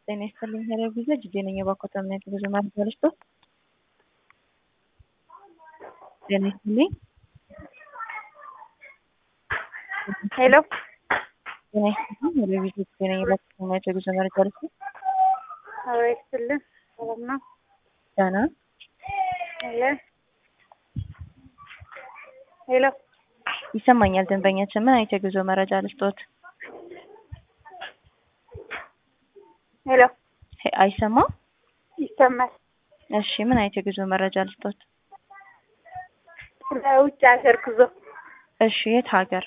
ጤና ይስጥልኝ ሄሎ ቪዛ ጅጄ ነኝ የባኮተ እምነት ብዙ ማለት በልስቶ ጤና ይስጥልኝ ሄሎ ጤና ይስጥልኝ ሄሎ ቪዛ ጅጄ ነኝ የባኮተ እምነት የጉዞ መረጃ ልስቶ አዎ ይስጥልን ሰላም ነው ደህና ሄሎ ሄሎ ይሰማኛል ደንበኛችን ምን አይነት የጉዞ መረጃ ልስጦት ሄሎ ሄ- አይሰማም ይሰማል እሺ ምን አይነት የጉዞ መረጃ ልስጦት ለውጭ ሀገር ጉዞ እሺ የት ሀገር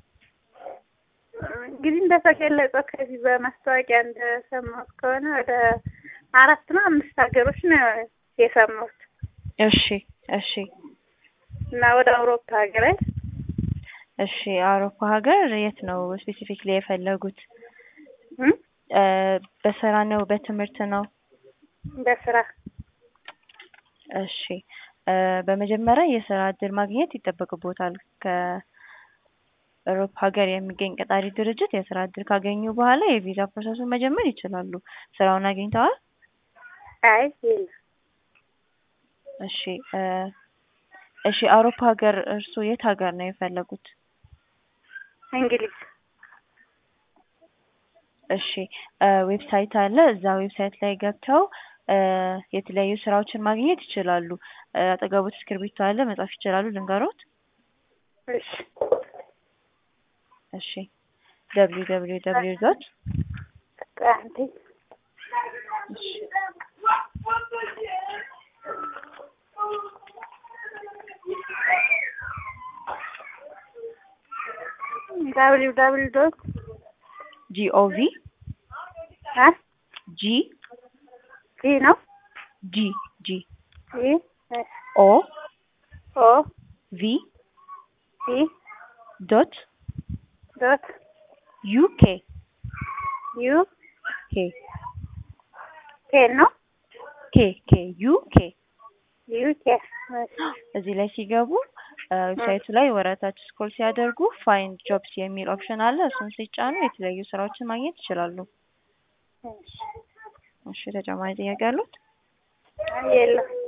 እንግዲህ እንደተገለጸው ከዚህ በማስታወቂያ እንደሰማሁት ከሆነ ወደ አራት ነው አምስት ሀገሮች ነው የሰማሁት እሺ እሺ እና ወደ አውሮፓ ሀገራት እሺ አውሮፓ ሀገር የት ነው ስፔሲፊክሊ የፈለጉት እም? እ በስራ ነው በትምህርት ነው በስራ እሺ እ በመጀመሪያ የስራ እድል ማግኘት ይጠበቅቦታል ከአውሮፓ ሀገር የሚገኝ ቀጣሪ ድርጅት የስራ እድል ካገኙ በኋላ የቪዛ ፕሮሰሱን መጀመር ይችላሉ ስራውን አግኝተዋል አይ የለም እሺ እ እሺ አውሮፓ ሀገር እርስዎ የት ሀገር ነው የፈለጉት እንግሊዝ እሺ እ ዌብሳይት አለ እዛ ዌብሳይት ላይ ገብተው እ የተለያዩ ስራዎችን ማግኘት ይችላሉ እ አጠገቦት እስክርቢቶ አለ መጻፍ ይችላሉ ልንገሮት እሺ እሺ ደብሊው ደብሊው ደብሊው ዶት ቆይ አንዴ እሺ ዳብሊው ዳብሊው ዶት ጂኦቪ አ ጂ ጂ ነው ጂ ጂ ጂ ኦ ኦ ቪ ጂ ዶት ዶት ዩኬ ዩ ኬ ኬ ነው ኬ ኬ ዩኬ ዩ ኬ እዚህ ላይ ሲገቡ እ ዌብሳይቱ ላይ ወረታች ስክሮል ሲያደርጉ ፋይንድ ጆብስ የሚል ኦፕሽን አለ እሱን ሲጫኑ የተለያዩ ስራዎችን ማግኘት ይችላሉ እሺ እሺ ተጨማሪ ጥያቄ አሉት የለም